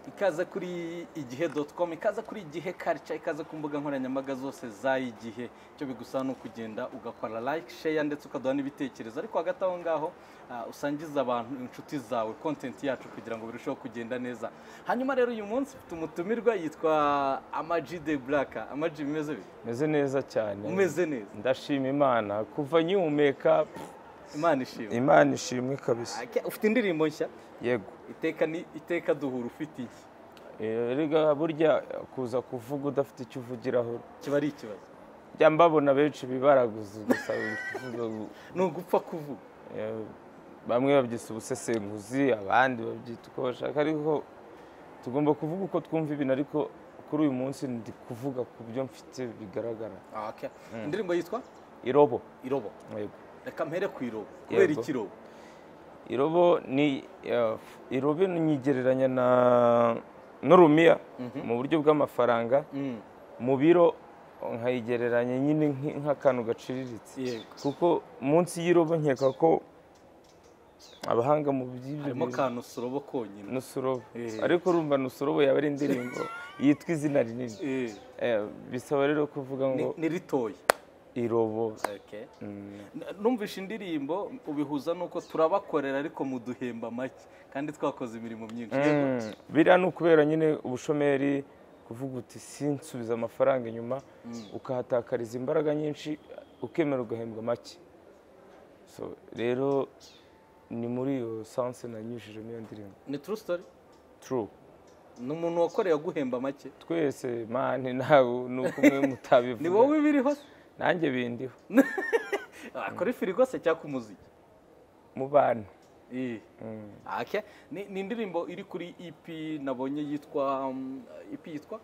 ikaza kuri igihe doti komu ikaza kuri igihe karica ikaza ku mbuga nkoranyambaga zose z'ay'igihe icyo bigusaba ni ukugenda ugakora like share ndetse ukaduha n'ibitekerezo ariko hagati aho ngaho ah, usangiza abantu inshuti zawe kontenti yacu kugira ngo birusheho kugenda neza hanyuma rero uyu munsi mfite umutumirwa yitwa amaji de buraka amaji bimeze bite meze neza cyane umeze neza ndashima imana kuva nkihumeka imana ishimwe imana ishimwe kabisa Ake- ufite indirimbo nshya yego iteka ni iteka duhura ufite iki Eh, erega burya kuza kuvuga udafite icyo uvugiraho kiba ari ikibazo njya mbabona benshi bibaraguza gusa kuvuga ngo, ni ugupfa kuvuga eh, bamwe babyita ubusesenguzi abandi babyita uko bashaka ariko tugomba kuvuga uko twumva ibintu ariko kuri uyu munsi ndi kuvuga ku byo mfite bigaragara Ah, okay. indirimbo yitwa irobo irobo yego reka mpere ku irobo kubera Yego. ikirobo irobo ni eh, irobo nyigereranya na n'urumiya mu buryo bw'amafaranga Mm. mu biro nkayigereranya nyine nk'i- nk'akantu gaciriritse Yego. kuko munsi y'irobo nkeka ko abahanga mu by'ibyo harimo bintu- akantu surobo konyine nusurobo Eh. ariko urumva nusurobo yaba ari indirimbo yitwa izina rinini Eh, Eh, bisaba rero kuvuga ngo ni- ni ritoya irobo Okay. Mm. N- numvise indirimbo ubihuza n'uko turabakorera ariko muduhemba make kandi twakoze imirimo myinshi Yego. biriya ni ukubera nyine ubushomeri kuvuga uti sinsubiza amafaranga inyuma ukahatakariza imbaraga nyinshi ukemera ugahembwa make So, rero ni muri iyo sanse nanyujijemo iyo ndirimbo ni true story turu ni umuntu wakoreye aguhemba make twese mani nawe ni uko umwe ni mutabivuga wowe biriho se? nanjye bindi akora ifirigo se cyangwa umuziki mu bantu Eh. Okay. ni ni indirimbo iri kuri ep nabonye yitwa um, ep yitwa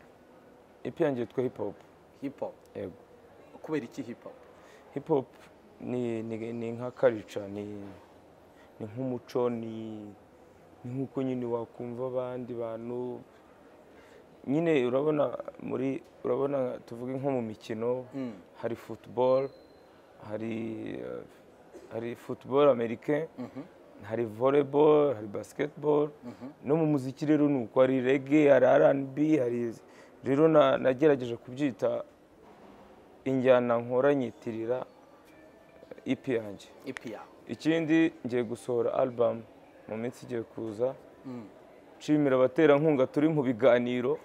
ipiyangiye twa hip hop hip hop yego kubera iki hip hop hip hop ni ni ni nka karica ni ni nk'umuco ni ni nk'uko nyine wakumva abandi bantu nyine urabona muri urabona tuvuge nko mu mikino hari football hari eh, hari football americain hari volleyball hari basketball no mu muziki rero ni uko hari reggae hari R&B hari rero na- nagerageje kubyita injyana nkoranyitirira ipi yanjye ep yawe ikindi ngiye gusohora album mu minsi igiye kuza nshimira abaterankunga turi mu biganiro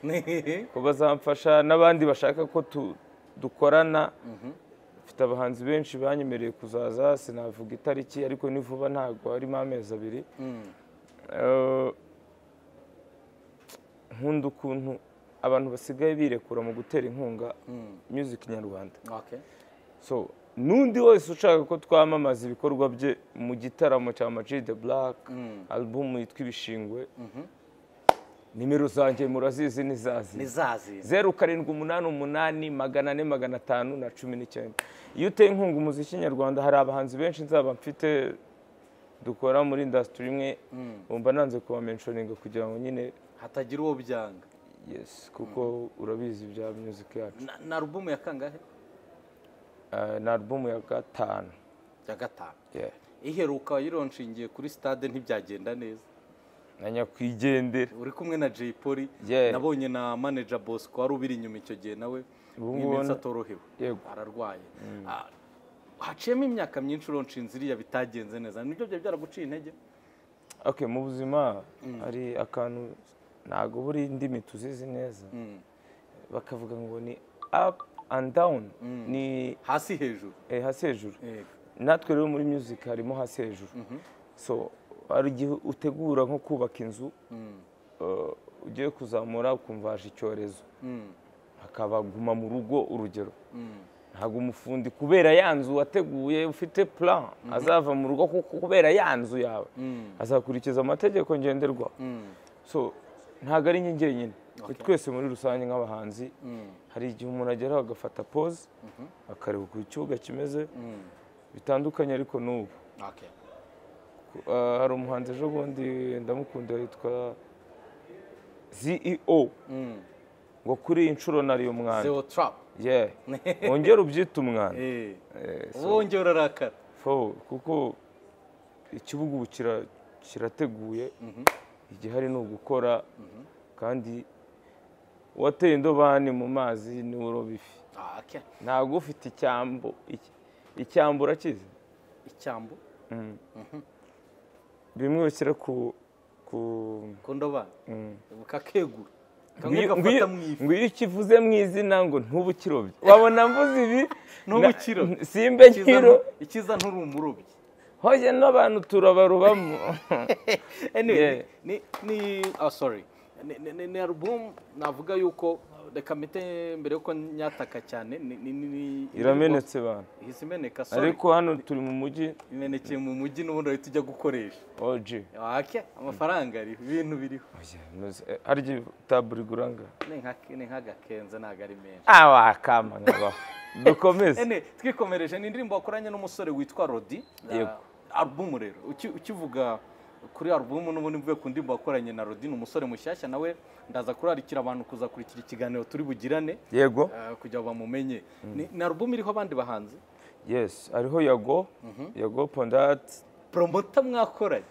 ko bazamfasha n'abandi bashaka ko tu- dukorana mfite abahanzi benshi banyemereye kuzaza sinavuga itariki ariko ni vuba ntabwo harimo amezi abiri Eh, nkunda ukuntu abantu basigaye birekura mu gutera inkunga music nyarwanda okay. so n'undi wese ushaka ko twamamaza ibikorwa bye mu gitaramo cya Amag the Black album yitwa ibishingwe nimero zanjye murazizi ni nizazi za zindi zeru karindwi umunani umunani magana ane magana atanu na cumi n'icyenda iyo uteye inkunga umuziki nyarwanda hari abahanzi benshi nzaba mfite dukora muri indasitiri imwe bumva nanze kubamenshoninga kugira ngo nyine hatagira uwo byanga yesi kuko urabizi bya music yacu na, na alubumu ya kangahe Eh, ni album ya gatanu ya gatanu yeah. iheruka yironshingiye kuri stade ntibyagenda neza na nyakwigendera uri kumwe na jay polly Yeah. nabonye na manager bosco wari ubiri inyuma icyo gihe nawe Ubu mu ngubu minsi na- atorohewe Yego. ararwaye Ah, haciyemo imyaka myinshi uronshinze iriya bitagenze neza nibyo byari byaraguciye intege ok mu buzima hari akantu ntabwo buri indimi tuzizi neza bakavuga ngo ni up and down ni hasi hejuru eh, hasi hejuru Yego. natwe rero muri music harimo hasi hejuru so hari igihe utegura nko kubaka inzu eh, ugiye kuzamura ukumva haje icyorezo hakaba guma mu rugo urugero ntabwo umufundi kubera ya nzu wateguye ufite plan azava mu rugo kuko kubera ya nzu yawe azakurikiza amategeko ngenderwaho so ntabwo ari njye njyenyine ni twese muri rusange nk'abahanzi hari igihe umuntu ageraho agafata pose akareba uko ikibuga kimeze bitandukanye ariko n'ubu Okay. Uh, hari umuhanzi ejo bundi ndamukunda yitwa CEO ngo kuri iyi nshuro nari umwanda zero trap Yeah. wongere ubyite umwanda Eh. Eh, so- wongera urarakara Fo, kuko ikibuga ubu kira- kirateguye igihari ni ugukora kandi uwateye indobani mu mazi niwe uroba ifi Ah, okay. ntabwo ufite icyambu iki- icyambu urakizi icyambu Mm. bimwe bashyira ku ku ku ndobani mm. kakegura kamwe Ngw'iyo- gafata mu ngw'iyo- ifi ngw'iyo ikivuze mu izina ngo ntuba ukirobye wabona mvuze ibi Ntuba na- ukirobye. simbe Ikiza nkiro ntu- ikiza nturi umurobyi hoye n'abantu turabarubamo anyway Yeah. ni ni ah, sorry Ni- ni- ni- ni album navuga yuko reka mpite mbere yuko nyataka cyane ni- ni- ni- ni- iramenetse bantu ihise imeneka sorry ariko hano turi mu mujyi imenekeye mu mujyi n'ubundi ahita ujya gukoresha oji wake amafaranga ariho ibintu biriho harya taburi guranga Ni nka- ni nk'agakenze ntabwo ari menshi awa kama nkabaho dukomeze ene twikomereje ni indirimbo wakoranye n'umusore witwa rodi Yego. alubumu rero uki- ukivuga kuri alubumu n'ubundi mvuye ku ndirimbo wakoranye na rodi ni umusore mushyashya nawe ndaza kurarikira abantu kuzakurikira ikiganiro turi bugirane yego Ah, kugira ngo bamumenye Ni- ni alubumu iriho abandi bahanzi yes hariho yago yago pondati poromota mwakoranye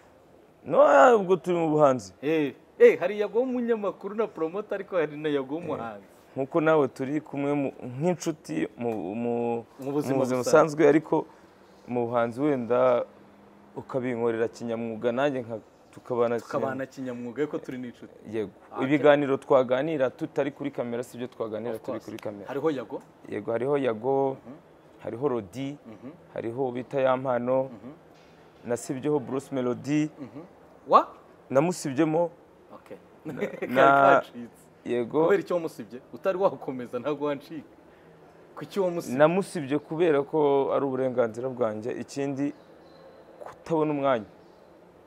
no ubwo turi mu buhanzi Eh, eh, hari yago w'umunyamakuru na poromota ariko hari na yago w'umuhanzi nk'uko nawe turi kumwe mu- nk'inshuti mu- mu- Mu mu buzima buzima busanzwe. busanzwe ariko mu buhanzi wenda ukabinkorera kinyamwuga nanjye nka- tukabana tukabana kinyamwuga kinyamwuga ariko turi n'inshuti yego Ah, ibiganiro twaganira tutari kuri kamera sibyo twaganira Of turi course. kuri kamera hariho yago yego hariho yago hariho rodi hariho bita ya mpano nasibyeho bruce melody wa namusibyemo okay na- kacitse yego kubera icyo wamusibye utari wakomeza ntabwo wancika ku cyo wamusibye namusibye kubera ko ari uburenganzira bwanjye ikindi kutabona umwanya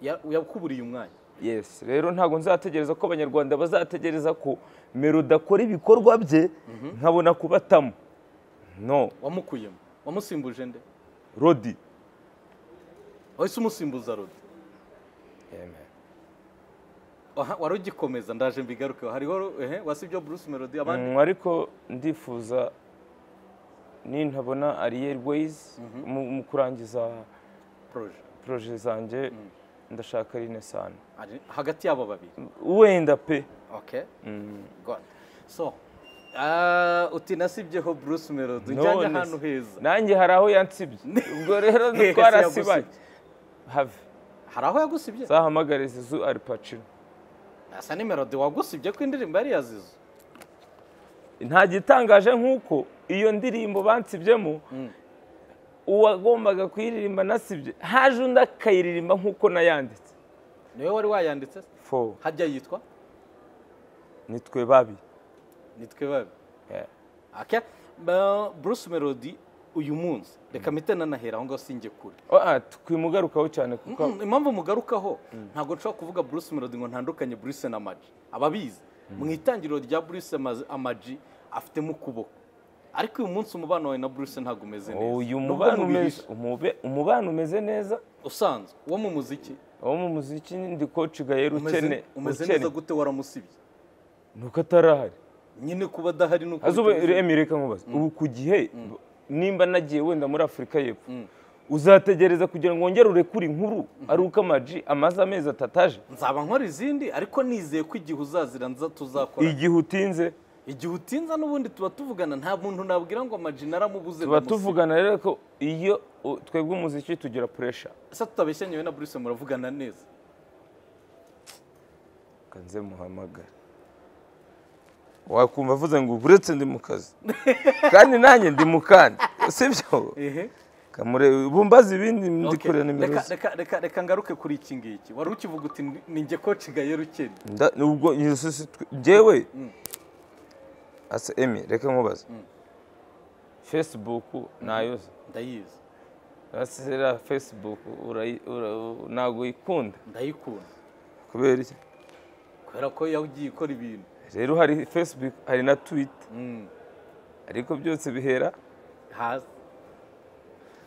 Ya- yakuburiye umwanya yes rero ntabwo nzategereza ko abanyarwanda bazategereza ko melody akora ibikorwa bye nkabona kubatamo no wamukuyemo wamusimbuje nde rodi wahise umusimbuza rodi Aha, wari ugikomeza ndaje mbigarukeho hariho ehe wasibye bruce melody abandi Mm, ariko ndifuza nintabona ariel ways mu mu kurangiza proje poroje zanjye ndashaka rinesani Ari- hagati y'abo babiri wenda pe okay god so ah, uti nasibyeho bruce melody njyanye None ahantu se. heza nanjye hari aho yansibye ubwo rero Hehe, twarasibanye yagusibye. have hari aho yagusibye zahamagare zizu aripacino asa ni melody wagusibye ko indirimbo yari yazizo nta gitangaje nk'uko iyo ndirimbo bansibyemo uwagombaga kuyiririmba nasibye haje undi akayiririmba nk'uko nayanditse niwe wari wayanditse se? fo hajya yitwa nitwe babi nitwe babi Yeah. aka ba- bruce melody uyu munsi reka mpite nanahera aho ngaho sinjye kure Oh, ah, twimugarukaho cyane kuko Mm, impamvu mugarukaho ntabwo nshobora kuvuga bruce melody ngo ntandukanye bruce na maji ababizi mu itangiriro rya bruce Ama- amaji afitemo ukuboko ariko uyu munsi umubano wawe na bruce ntabwo umeze neza Nubwo uyu mubano umeze mubihishe. umube- umubano umeze neza usanzwe uwo mu muziki wo mu muziki ndi koci gayeri umeze- ukene umeze ukene. neza gute waramusibye nuko atarahari nyine kuba adahari nuko azuba bitumvikana. reka nkubaze ubu ku gihe nimba nagiye wenda muri afurika y'epfo Mm. uzategereza kugira ngo wongere urekure inkuru ari uko amaji amaze amezi atatu aje nzaba nkora izindi ariko nizeye ko igihe uzazira nza tuzakora igihe utinze igihe utinza n'ubundi tuba tuvugana nta muntu nabwira ngo amajina aramubuze tuba ndamusiga. tuvugana rero ko iyo u- twebwe umuziki tugira puresha se tutabeshyanye wowe na bruce muravugana neza kanze muhamagara wakumva avuze ngo uretse ndi mu kazi kandi nanjye ndi mu kandi sibyo ehe kamure bumbaze ibindi Okay. ndikore nimero Reka- ze reka- reka reka ngaruke kuri iki ngiki wari ukivuga uti "Ni- ni njye koci gayero ukennye Nda- ubwo iyo sisi twe- njyewe asa emi reka nkubaze facebook nayoza ndayizi asera facebook urayi- ura- ntabwo uyikunda ndayikunda kubera iki kubera ko yagiye ikora ibintu rero hari facebook hari na twitter Mm. ariko byose bihera hasi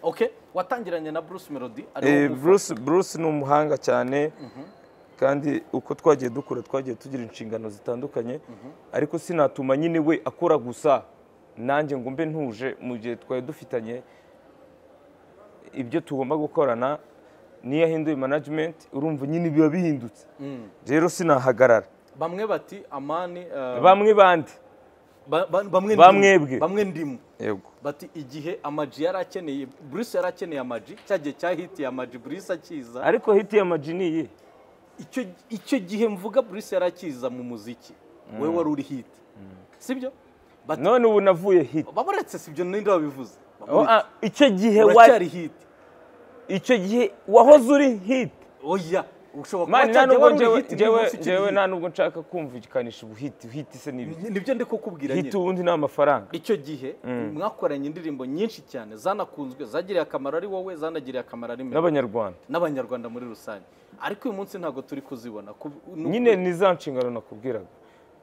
okay watangiranye na bruce melody Eh, ariwo bruce bruce ni umuhanga cyane kandi uko twagiye dukura twagiye tugira inshingano zitandukanye ariko sinatuma nyine we akora gusa nanjye ngo mbe ntuje mu gihe twari dufitanye ibyo tugomba gukorana niyo ahinduye management urumva nyine biba bihindutse rero sinahagarara bamwe bati amani eh, bamwe bandi ba- ba- bamwe Bamwebwe. ndimu, bamwe ndimu yego bati igihe amaji yari akeneye bruce yari akeneye amaji cya gihe cya hiti ya amaji bruce akiza ariko hiti ya majiniye icyo icyo gihe mvuga bruce yari akiza mu muziki wowe wari uri hiti sibyo bati none ubu navuye hiti baburetse sibyo ninde wabivuze Oh, ah, icyo gihe wa- uracyari hiti icyo gihe wahoze uri hiti oya ushobora kuba mani cya nta gihe nubwo wari uri njyewe hiti njyewe- niba ukiri njyewe hit. nta nubwo nshaka kumvikanisha ubuhiti hiti se n'ibi nibyo ndi kukubwira hiti nyine ubundi ni amafaranga icyo gihe mwakoranye indirimbo nyinshi cyane zanakunzwe zagiriye akamaro ari wowe zanagiriye akamaro ari mwe n'abanyarwanda n'abanyarwanda muri rusange ariko uyu munsi ntabwo turi kuzibona ku- nu- nyine ni za nshingano nakubwiraga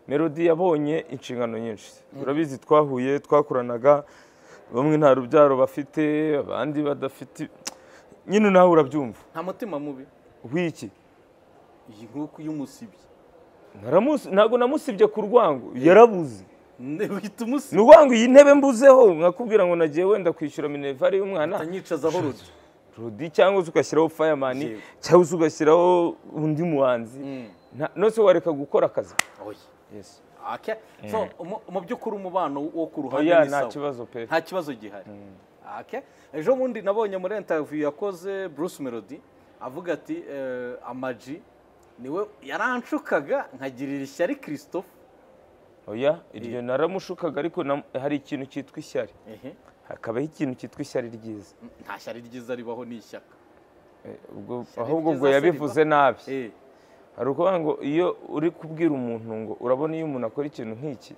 melody yabonye inshingano nyinshi urabizi twahuye twakoranaga bamwe nta rubyaro bafite abandi badafite nyine nawe urabyumva nta mutima mubi w'iki iyi nk'uko iyo umusibye Naramusi- ntabwo namusibye ku rwango yarabuze Ne- uhita umusiba ni urwango iyi ntebe mbuzeho nkakubwira ngo nagiye wenda kwishyura minervari y'umwana anyicaza aho rudi rodi cyangwa se ugashyiraho fayamani Yego. cyangwa se ugashyiraho undi muhanzi Nta- nose wareka gukora akazi oya okay so mu- mu by'ukuri umubano wo ku ruhande oya ni nta sawa. kibazo pe nta kibazo gihari Okay. ejo bundi nabonye muri interview yakoze bruce melody avuga ati eh, amaji niwe yaranshukaga nkagirira ishyari christophe oya iryo naramushukaga ariko nam- hari ikintu cyitwa ishyari Ehe. hakabaho ikintu cyitwa ishyari ryiza nta shyari ryiza ribaho ni ishyaka Eh, ubwo- ahubwo ryiza ubwo se yabivuze nabi Eh, hari ukuvuga ngo iyo uri kubwira umuntu ngo urabona iyo umuntu akora ikintu nk'iki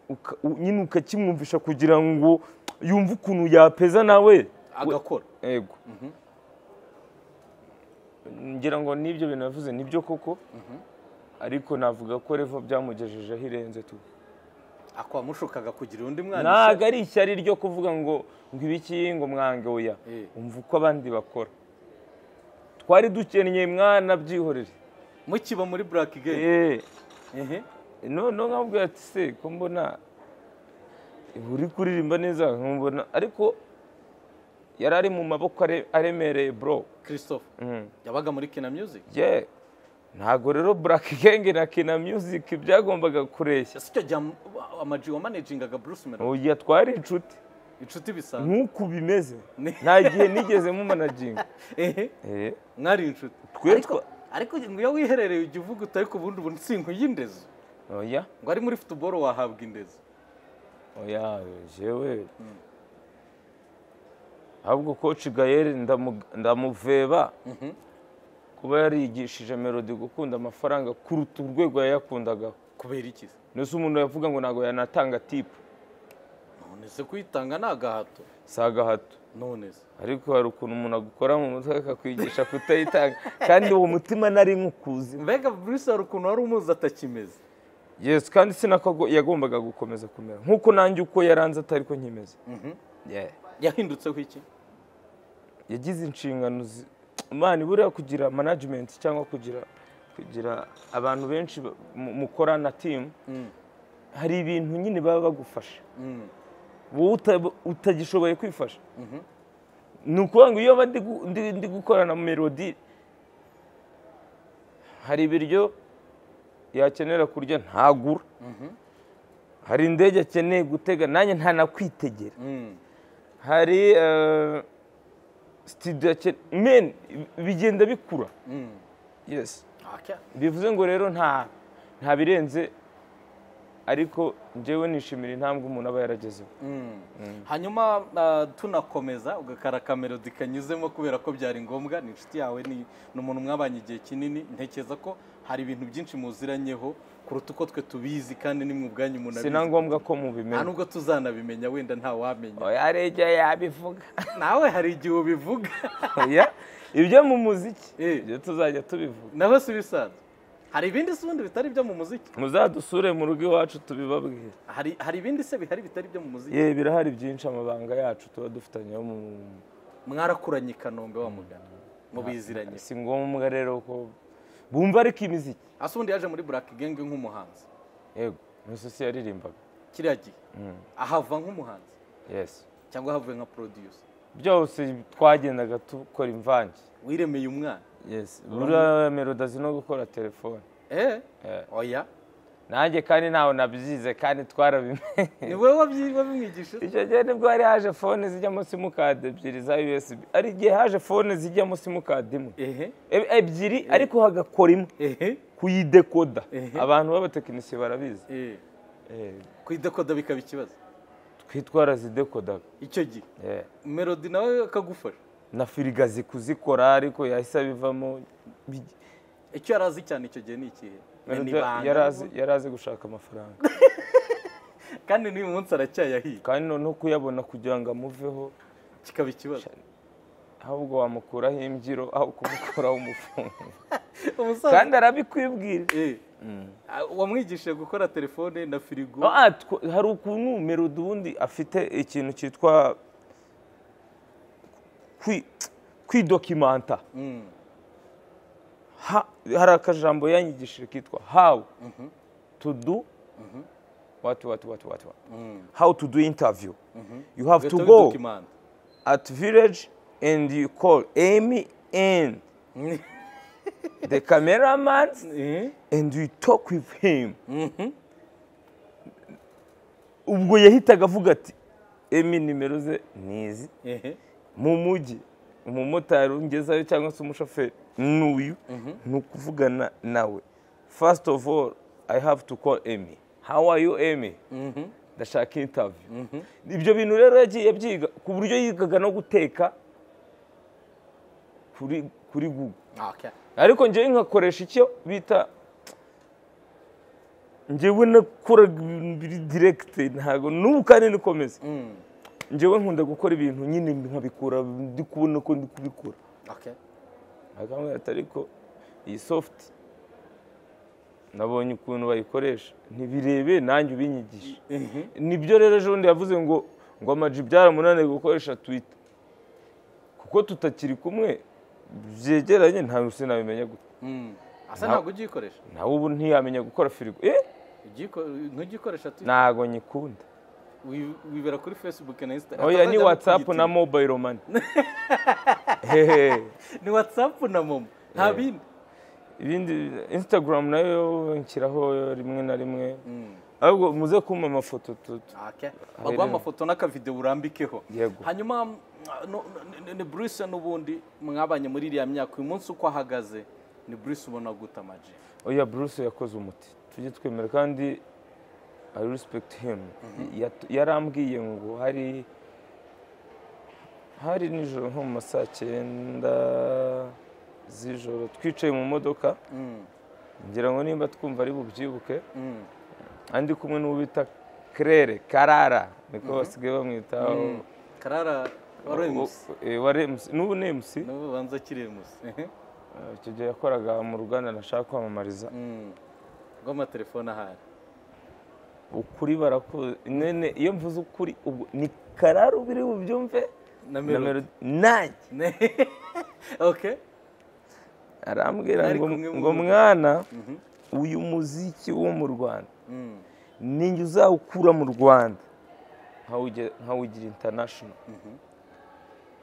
uka- u- nyine ukakimwumvisha kugira ngo yumve ukuntu yapeza nawe agakora yego ngira ngo n'ibyo bintu yavuze nibyo koko ariko navuga ko revo byamugejejeho irenze tu akwamushukaga kugira undi mwana ntabwo ishyaka. ari ishyari ryo kuvuga ngo ngo ibiki ngo mwange oya Eh. umva uko abandi bakora twari dukennye mwana byihorere mukiba muri black game Eh, Ehe. noneho nkabwira ati se ko mbona uri kuririmba neza nkubona ariko yari ari mu maboko are- aremereye bro christophe Mm. yabaga muri kina music ye ntabwo rero black gang na kina music byagombaga kureshya ese icyo gihe am- amaji wamanagingaga bruce melody uyu yatwara inshuti inshuti bisanzwe nk'uku bimeze Ni- nta gihe nigeze mumanaginga Ehe. Eh, mwari inshuti Twe ariko twa- ariko ngo iyo wiherereye ujya uvuga utari ku bundi buntu si y'indezo oya ngo ari muri futuboro wahabwa indezo oya jewe ahubwo koci gayeri ndamu- ndamuveba kuba yarigishije melodi gukunda amafaranga kuruta urwego yayakundagaho kubera iki se? ndetse umuntu yavuga ngo ntabwo yanatanga tipu none se kuyitanga ni agahato si agahato none se ariko hari ukuntu umuntu agukora mu mutwe akakwigisha kutayitanga kandi uwo mutima nari nkukuzi mbega bruce hari ukuntu wari umuzi atakimeze yesi kandi sinako ago- yagombaga gukomeza kumera nk'uko nanjye uko yaranze atari ko nkimeze Yeah. yahindutseho iki yagize inshingano zi- Imana buriya kugira management cyangwa kugira kugira abantu benshi ba- mu- mukorana timu hari ibintu nyine baba bagufasha Mm. wowe uta- utagishoboye kwifasha ni ukuvuga ngo iyo mba ndi gu- ndi- ndi gukorana melodi hari ibiryo yakenera kurya ntagura hari indege akeneye gutega nanjye ntanakwitegera Mm. hari eh, studio akeneye meni bigenda bikura Mm. yesi Okay. bivuze ngo rero nta nta birenze ariko njyewe nishimira intambwe umuntu aba yaragezeho hanyuma ah, tunakomeza ugakara kamerodi kanyuzemo kubera ko byari ngombwa ni inshuti yawe ni ni umuntu mwabanye igihe kinini ntekereza ko hari ibintu byinshi muziranyeho kuruta uko twe tubizi kandi ni ubwanyu umuntu si na abizi ngombwa ko nta mubimenya nubwo tuzanabimenya wenda ntawamenya oya rege yabivuga nawe hari igihe ubivuga oya ibyo mu muziki Eh. ibyo tuzajya tubivuga nawe si ibisanzwe hari ibindi se ubundi bitari ibyo mu muziki muzadusure mu rugo iwacu tubibabwire hari hari ibindi se bihari bitari ibyo mu muziki ye birahari byinshi amabanga yacu tuba dufitanyeho mu mwarakuranye i kanombe wa mugana mubiziranye si ngombwa rero ko bumva ariko imiziki ase ubundi yaje muri black gang nk'umuhanzi yego imisosi yaririmbaga kiriya gihe ahava nk'umuhanzi yesi cyangwa havuye nka producer byose twagendaga dukora imvange wiremeye umwana yesi buriya melodi azi no gukora telefone eh Eh. oya nanjye kandi ntawe nabyize kandi twarabimenye ni wowe wabimwigisha icyo gihe nibwo hari haje fone zijyamo simukadi ebyiri za usb hari igihe haje fone zijyamo simukadi imwe ehe E- ebyiri ariko hagakora imwe ehe kuyidekoda Ehe. abantu b'abatekinisiye barabizi eh Eh, kuyidakoda bikaba ikibazo twitwara zidekodaga icyo gihe Eh, melody nawe akagufasha na firigazi kuzikora ariko yahise abivamo Bi- icyo yari azi cyane icyo gihe ni ikihe Ni ibanga. yari azi- yari azi gushaka amafaranga kandi n'uyu munsi aracyayahiye kandi noneho kuyabona kugira ngo amuveho kikaba ikibazo ahubwo wamukuraho imbyiro aho kumukuraho umufungo umusaza kandi arabikwibwira Eh. Ah, wamwigishije gukora telefone na firigo Ah, tw- hari ukuntu melodi ubundi afite ikintu cyitwa kwi- kwidokimanta Mm. Ha- hari akajambo yanyigishije kitwa how to do what what what what what. Mm. how to do interview you have to Ugahita go ubidokimanta. at village and you call Amy and the cameraman Eh. and you talk with him Mhm. ubwo yahitaga avuga ati Amy nimero ze nizi Ehe. mu mujyi umumotari ungezayo cyangwa se umushoferi n'uyu ni ukuvugana nawe first of all i have to call Amy how are you Amy Mhm. ndashaka interview ibyo bintu rero yagiye abyiga ku buryo yigaga no guteka kuri kuri google Okay. ariko njyewe nkakoresha icyo bita njyewe nakora direkite ntabwo n'ubu kandi niko meze Mm. njyewe nkunda gukora ibintu nyine nkabikora ndi kubona ko ndi kubikora Okay. akamubwira ati ariko iyi sofuti nabonye ukuntu bayikoresha ntibirebe nanjye ubinyigishe Mhm. nibyo rero ejo bundi yavuze ngo ngo amaji byaramunaniye gukoresha twita kuko tutakiri kumwe byegeranye nta sinabimenya gute Mm. Asa ntabwo ugikoresha. nawe ubu ntiyamenya gukora firigo eh Ugiko- Ntugikoresha tu. ntago nyikunda Wi- Wibera kuri Facebook na Instagram. oya ni whatsapp na mobile money hehe ni WhatsApp na Momo. Nta bindi. ibindi instagram nayo nshyiraho rimwe na rimwe Mm. ahubwo muze kumpa amafoto tu- tu- Okay. Baguha amafoto n'akavideo urambikeho. Yego. Hanyuma mm, no- n- n- ni Bruce n'ubundi mwabanye muri iriya myaka uyu munsi uko ahagaze ni Bruce ubona guta amaji. oya bruce yakoze umuti tujye twemera kandi i respect him Yat- yarambwiye ngo hari hari nijoro nko mu ma saa cyenda z'ijoro twicaye mu modoka Mm. ngira ngo nimba twumva ari bubyibuke Mm. andi kumwe n'uwo bita kerere karara niko basigaye bamwitaho Karara wari MC. O- eh, wa remusi n'ubu ni emusi N'ubu banza akiri MC. Ehe. icyo gihe yakoraga mu ruganda nashaka kwamamariza Mm. Rw'amatelefone ahari. ukuri barakuzi none iyo mvuze ukuri ubwo ni karara ubiri bubyumve Na na Melody. Melody nanjye Ne- okay. arambwira Mwari ngo kumwe mu ngo modoka. mwana uyu muziki wo mu rwanda Mm. ninjye uzawukura mu rwanda nkawuge- nkawugira international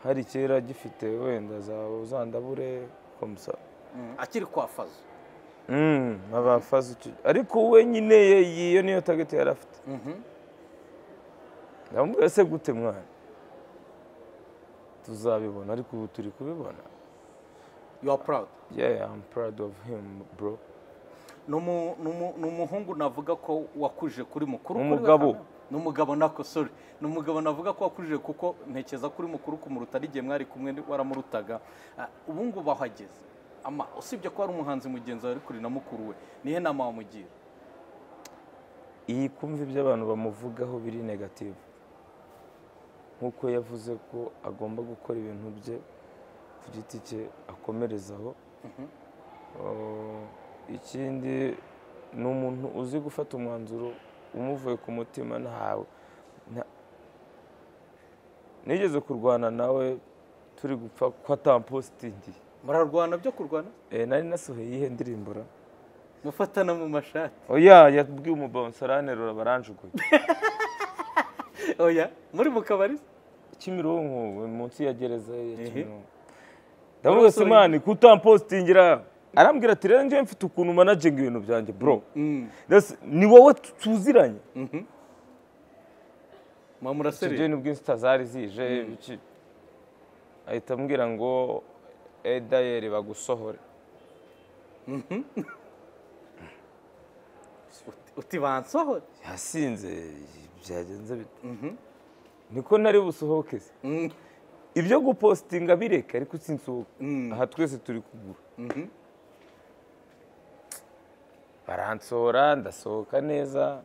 hari kera gifite wenda za uzandabure komusa Mm. Akiri kwa Fazo. Mm, abafazi icyo- ariko we nyine ye- iyo niyo target yari afite Mhm. ndamubwira se gute mwana tuzabibona ariko ubu turi kubibona You are proud. yeah i'm proud of him bro ni umu- ni umu- ni umuhungu navuga ko wakuje kuri mukuru Ni kuri we umugabo. kamera. ni umugabo nako sorry ni umugabo navuga ko wakuje kuko ntekeza kuri mukuru kumuruta n'igihe mwari kumwe ni- waramurutaga Ah, ubu ngubu aho ageze ama usibye ko ari umuhanzi mugenzi wawe ari kuri na mukuru we nihe nama wamugira iyi kumva ibyo abantu bamuvugaho biri negative nk'uko yavuze ko agomba gukora ibintu bye ku giti cye akomerezaho Oh, ikindi ni umuntu uzi gufata umwanzuro umuvuye ku mutima ntawe nta- nigeze kurwana nawe turi gupfa ko atampositingiye murarwana byo kurwana Eh, nari nasohoye iyihe ndirimbo ra mufatana mu mashati oya yabwiye umubansaranterura baranjuguye oya muri mu kabari kimironko munsi ya gereza ya Ehe. kimironko ndavuga simani kutampositingira arambwira ati rero njyewe mfite ukuntu managinga ibintu byanjye bro That's- ni wowe tuziranye mwa icyo gihe muraserera nibwo insita zari zije biki ahita ambwira ngo edayeri bagusohore Uti- uti bansohore yasinze byagenze bite niko ntari busohoke se Mm. ibyo gupositinga bireka ariko sinsohoka Mm. aha twese turi kugura baransohora ndasohoka neza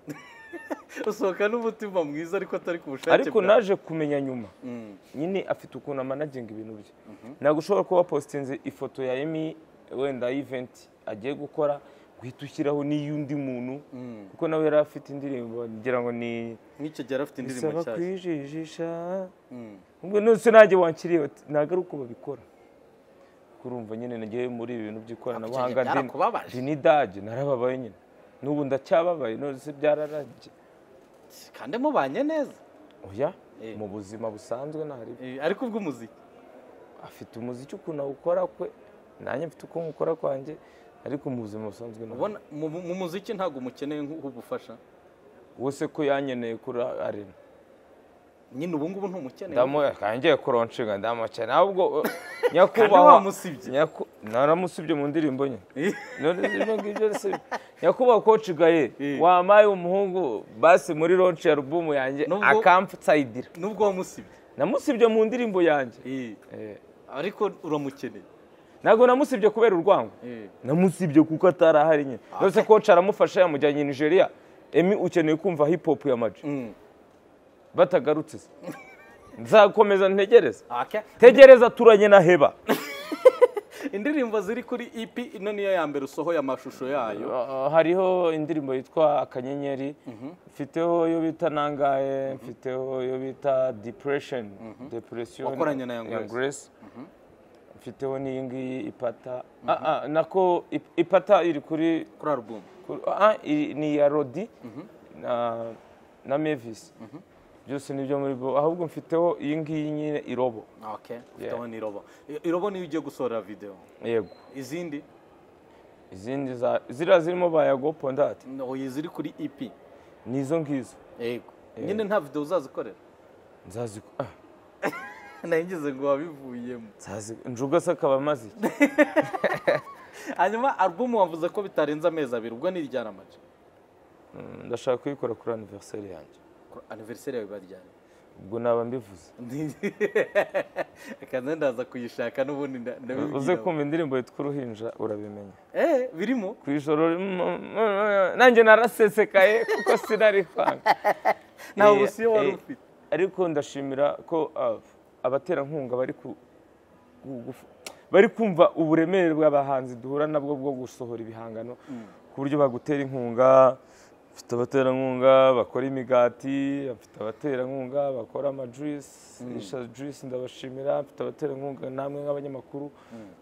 usohoka n'umutima mwiza ariko atari ku bushake ariko bwawe. naje kumenya nyuma Mm. nyine afite ukuntu amanaginga ibintu bye ntabwo ushobora kuba wapositinze ifoto ya emi wenda y'iventi agiye gukora guhita ushyiraho n'iy'undi muntu kuko nawe yari afite indirimbo ngira ngo ni nk'icyo gihe yari afite indirimbo nshyashya bisaba kwijijisha Mm. ubwo nose nanjye wankiriye uti, ntabwo ari uko babikora kurumva nyine nagiye muri ibi bintu by'ikoranabuhanga Icyo gihe ndi- byarakubabaje. ndi n'idage narababaye nyine n'ubu ndacyababaye none byararangiye kandi mubanye neza oya Eh. mu buzima busanzwe ntahari Eh, ariko ubw'umuziki afite umuziki ukuntu awukora kwe nanjye mfite uko nkukora kwanjye ariko mu buzima busanzwe ntabwo ubona mu mu muziki ntabwo umukeneye nk'ubufasha wese ko yanyeneye kuri arena nyine ubu ngubu ntumukeneye ndamu kangiye kuronshinga ndamukene ahubwo eh, Kandi nyakubahwa wamusibye. nyaku- naramusibye mu ndirimbo nye Eh, none ibyo ngibyo se nyakubahwa koci gaye Eh. wampaye umuhungu basi muri ronci ya rubumu yanjye Nubwo- akamfutayidira nubwo wamusibye namusibye mu ndirimbo yanjye Eh, Eh, ariko uramukeneye ntabwo namusibye kubera urwango Eh, namusibye kuko atari ahari nyine ndetse koci aramufasha yamujyanye i nigeria emi ukeneye kumva hip hop ya maji mm. batagarutse se nzakomeza ntegereza Aka- tegereza turanye na heba indirimbo ziri kuri EP ino niyo ya mbere usohoye amashusho yayo Uh, hariho indirimbo yitwa akanyenyeri mfiteho iyo bita nangaye mfiteho iyo bita depression depression Wakoranye na Young ya Grace. grace mfiteho n'iyi ngiyi ipata Ah, ah, nako ip- ipata iri kuri kuri album Kuri- ah, i- ni iya rodi na na mevisi byose ni ibyo muri bo ahubwo mfiteho iyi ngiyi nyine irobo okay ufiteho n'irobo I- irobo niyo ugiye gusohora video yego izindi izindi za ziriya zirimo bayagopo ndati no ziri kuri EP ni izo ngizo yego nyine nta video uzazikorera nzazi ah, nayigeze ngo wabivuyemo nzazi njuga se akaba amaze iki hanyuma album wavuze ko bitarenze amezi abiri ubwo ni iryaramaje Mm, ndashaka kuyikora kuri aniveriseri yanjye anniversaire yawe baryana ubwo naba mbivuze akaza ndaza kuyishaka n'ubundi nda- ndabibwira uze abo. kumva indirimbo yitwa uruhinja urabimenya eh birimo ku ijoro rim- nanjye narasesekaye kuko sinari kwanga nta Eh, busiyo wari eh, ufite ariko ndashimira ko ah, abaterankunga bari ku- ku- guf- bari kumva uburemere bw'abahanzi duhura nabwo bwo gusohora ibihangano ku buryo bagutera inkunga bafite abaterankunga bakora imigati bafite abaterankunga bakora amajuyisi isha juyisi ndabashimira mfite abaterankunga namwe nk'abanyamakuru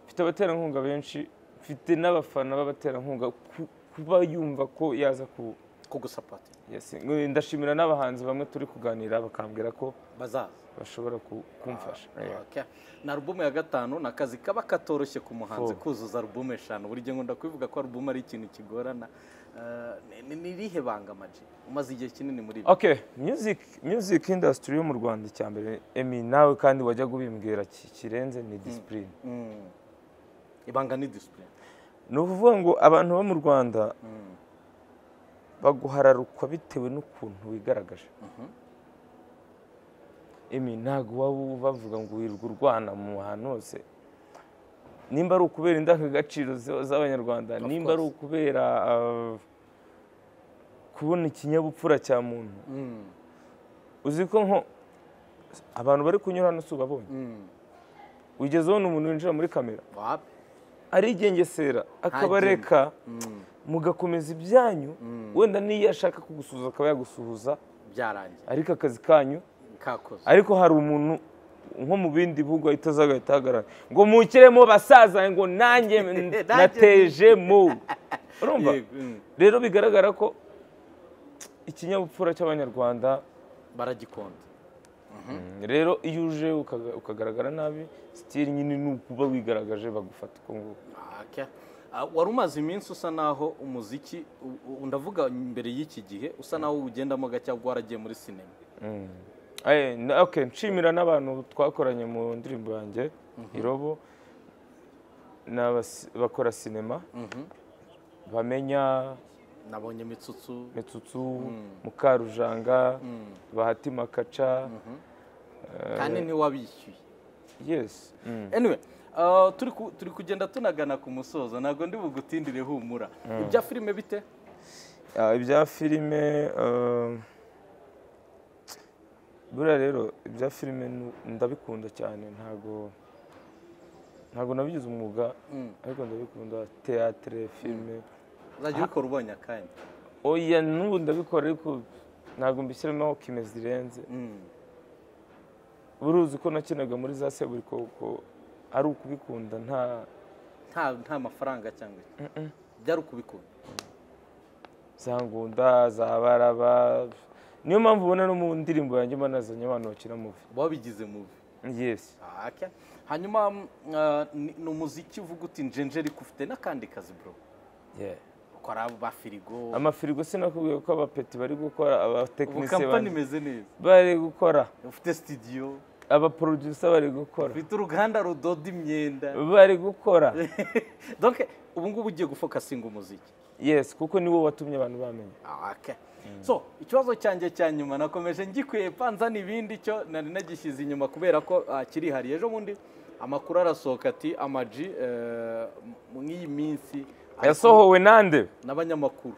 mfite abaterankunga benshi mfite n'abafana b'abaterankunga ku- kuba yumva ko yaza ku kugusapota Yes, ngo- ndashimira n'abahanzi bamwe turi kuganira bakambwira ko bazaza bashobora ku- kumfasha Yeah. Okay. ni alubumu ya gatanu ni akazi kaba katoroshye ku muhanzi Four. kuzuza alubumu eshanu buri gihe ngunda kubivuga ko alubumu ari ikintu kigorana Eh, ni- ni- ni irihe banga amaji umaze igihe kinini muri ibi okay music music industry yo mu rwanda icya mbere emi nawe kandi wajya kubimbwira ki- kirenze ni disipurine Mm. ibanga ni disipurine ni ukuvuga ngo abantu bo mu rwanda baguhararukwa bitewe n'ukuntu wigaragaje emi ntabwo waba bavuga ngo wirirwa urwana mu hantu hose nimba ari ukubera indangagaciro za- z'abanyarwanda nimba ari course. ukubera uh, kubona ikinyabupfura cya muntu Mm. uzi ko nko abantu bari kunyura hano si ubabonye Mm. wigeze ubona umuntu winjira muri kamera wapi arigengesera akabareka mugakomeza ibyanyu wenda n'iyo ashaka kugusuhuza akaba yagusuhuza byarangiye ariko akazi kanyu kakoze ariko hari umuntu nko mu bindi bihugu ahita aza agahita ahagarara ngo mukiremo basaza ngo nanjye nateje mu urumva Yego, mm. rero bigaragara ko ikinyabupfura cy'abanyarwanda baragikunda rero iyo uje ukaga- ukagaragara nabi sitiri nyine ni ukuba wigaragaje bagufata uko nguko Okay. Ah, wari umaze iminsi usa naho umuziki u- u- ndavuga mbere y'iki gihe usa naho uwugendamo gake ahubwo waragiye muri sinema Eh, na- okay, nshimira n'abantu twakoranye mu ndirimbo yanjye irobo n'abasi- bakora sinema bamenya nabonye imitsutsu metsutsu mukarujanga bahati makaca kandi ntiwabishyuye yes anyway ah, turi ku- turi kugenda tunagana ku musozo ntabwo ndi bugutindire humura ibya filime bite Ah, ibya filime eh, buriya rero ibya filime nu- ndabikunda cyane ntago ntago nabigize umwuga ariko ndabikunda teatre filime uzajya ubikora ubonye akanya oya n'ubu ndabikora ariko ntabwo mbishyiramo kime zirenze buri uzi ko nakinaga muri za seburikoko ari ukubikunda nta nta nta mafaranga cyangwa iki byari ukubikunda za ngunda za baraba niyo mpamvu ubona no mu ndirimbo yanjye mba nazanye abantu bakina muvi wabigize mubi yesi Aka. hanyuma mm, ah, ni ni umuziki uvuga uti njenjeri ufite n'akandi kazi bro Yeah. ukora ba firigo amafirigo sinakubwiye ko abapeti bari gukora ubu abatekinisiye kampani imeze neza bari gukora ufite sitidiyo abaporoduyisa bari gukora ufite uruganda rudoda imyenda bari gukora donc ubu ngubu ugiye gufokasinga umuziki yesi kuko niwo watumye abantu bamenya Okay. so ikibazo cyanjye cya nyuma nakomeje ngikwepa nzana ibindi cyo nari nagishyize inyuma kubera ko ah, kirihariye ejo bundi amakuru arasohoka ati amaji eh, m- mw'iyi minsi ari kumwe yasohowe nande n'abanyamakuru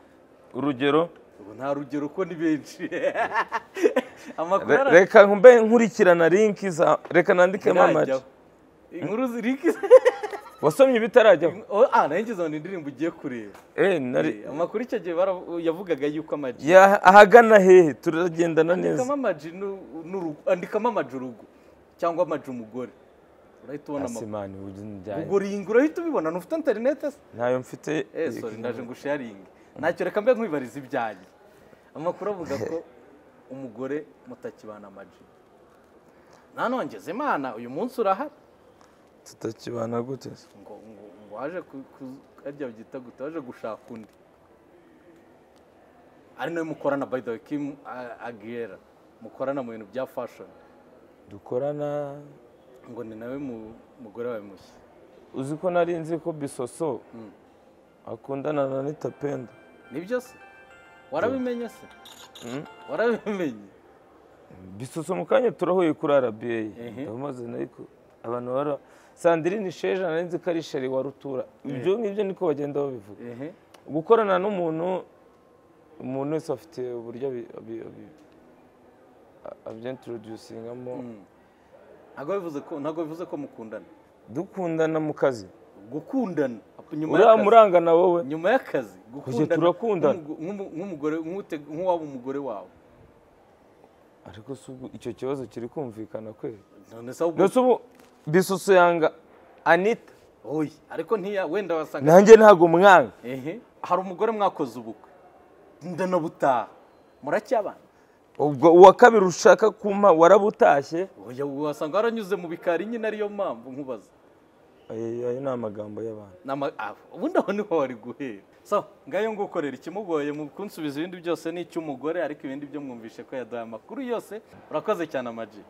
urugero ubu nta rugero ko ni benshi amakuru re- ara- reka mbe nkurikirana linki za reka nandikemo amaji ntirajyaho. inkuru ziri wasomye ibitarajyaho Oh, ah nanjye izo ni indirimbo ugiye kureba Eh, nari Eh, amakuru icyo gihe bara- yavugaga yuko amaji ya- ahagana hehe turagendana neza andikamo amaji nu- n'urugo andikamo amaji urugo cyangwa amaji umugore urahita ubona amakuru asimani ubwo ringi urahita ubibona ntufite interinete se ntayo mfite eh sorry ndaje ngo usharinge ntacyo reka mbe nkwibariza ibyanjye amakuru avuga ko umugore mutakibana amaji nanone Imana uyu munsi urahari tutakibana gute se? ngo ngo ngo waje ku- ku- harya byita gute waje gushaka undi ari nawe mukorana by the way Kim A- Aguilera mukorana mu bintu bya fashion dukorana ngo ni nawe mu- mugore wawe mushya uzi ko nari nzi ko bisoso akundana na anita penda nibyo se warabimenye se warabimenye bisoso mu kanya turahuye kuri arabiye Ehe. ndamaze ariko abantu bara sandirine sheja nari nzi ko ari sheri wa rutura ibyo ngibyo niko bagenda babivuga ehe gukorana n'umuntu umuntu wese afite uburyo abi- abi- abi- a- abyinturudusingamo ntabwo bivuze ko ntabwo bivuze ko mukundana dukundana mu kazi gukundana nyuma uriya y'akazi murangana wowe nyuma y'akazi gukundana turakundana. nk'umugo- nk'umu- nk'umugore nk'ute- nk'uwaba umugore wawe ariko si ubu icyo kibazo kiri kumvikana kweri none se ahubwo ndetse ubu bisuso yanga anita oyi ariko ntiya wenda wasanga nanjye ntabwo mwanga ehe hari umugore mwakoze ubukwe ndanabutaha muracyabana ubwo uwa kabiri ushaka kumpa warabutashye oya wasanga waranyuze mu bikari nyine ariyo mpamvu nkubaza ayo ayo ni amagambo y'abantu Nama- ah, ubundi aho niho wari guhera so ngayo ngukorera ikimugoye mu kunsubiza ibindi byose ni icy'umugore ariko ibindi byo mwumvishe ko yaduhaye amakuru yose urakoze cyane amaji